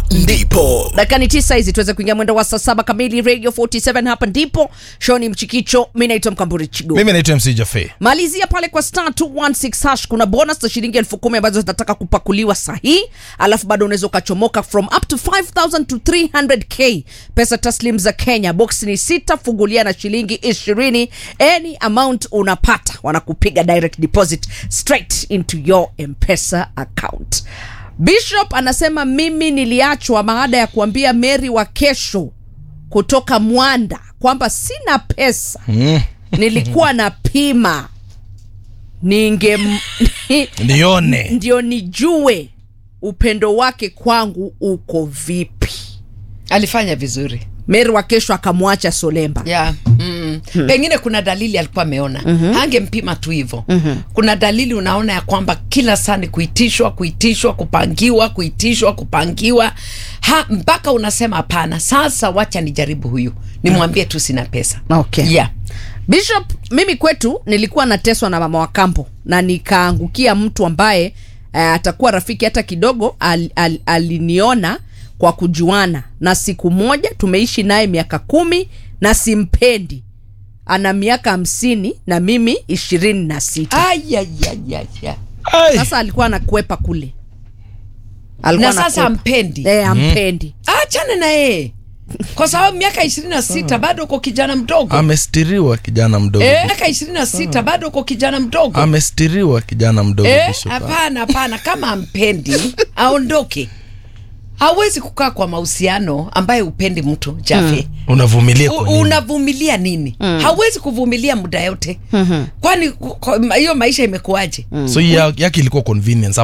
ndipo dakika ni tisa hizi tuweze kuingia mwendo wa saa saba kamili radio 47 hapa ndipo shoni mchikicho mi naitwa mkamburi chigo mimi naitwa mc jafe malizia pale kwa star 216 hash kuna bonus za shilingi elfu kumi ambazo zinataka kupakuliwa sahii alafu bado unaweza ukachomoka from up to 5000 to 300k pesa taslim za kenya box ni sita fungulia na shilingi ishirini any amount unapata wanakupiga direct deposit straight into your mpesa account bishop anasema mimi niliachwa baada ya kuambia mary wa kesho kutoka mwanda kwamba sina pesa mm. nilikuwa na pima ninge nione ndio nijue upendo wake kwangu uko vipi alifanya vizuri meri wa kesho akamwacha solemba yeah. mm. hmm. pengine kuna dalili alikuwa ameona mm-hmm. hangempima tu hivo mm-hmm. kuna dalili unaona ya kwamba kila saa ni kuitishwa kuitishwa kupangiwa kuitishwa kupangiwa ha, mpaka unasema hapana sasa wacha nijaribu huyu nimwambie tu sina pesa okay. yeah. bishop mimi kwetu nilikuwa nateswa na mama wa kampo na nikaangukia mtu ambaye uh, atakuwa rafiki hata kidogo al, al, aliniona kwa kujuana na siku moja tumeishi naye miaka kumi na simpendi ana miaka hamsini na mimi ishirini na sita Ayayayaya. Ai. sasa alikuwa anakwepa kule na Alikuwa sasa anakwepa. ampendi Eh, ampendi achane na yeye kwa sababu miaka ishirini na sita bado uko kijana mdogo amestiriwa kijana mdogo Eh, miaka ishirini na sita bado uko kijana mdogo amestiriwa kijana mdogo Eh, Bishop. hapana hapana kama ampendi aondoke hawezi kukaa kwa mahusiano ambaye upendi mtu jafe unavumilia U- kwa nini? unavumilia nini hawezi kuvumilia muda yote kwani ku- kwa- hiyo maisha imekuwaje so ya- yake ilikuwa convenience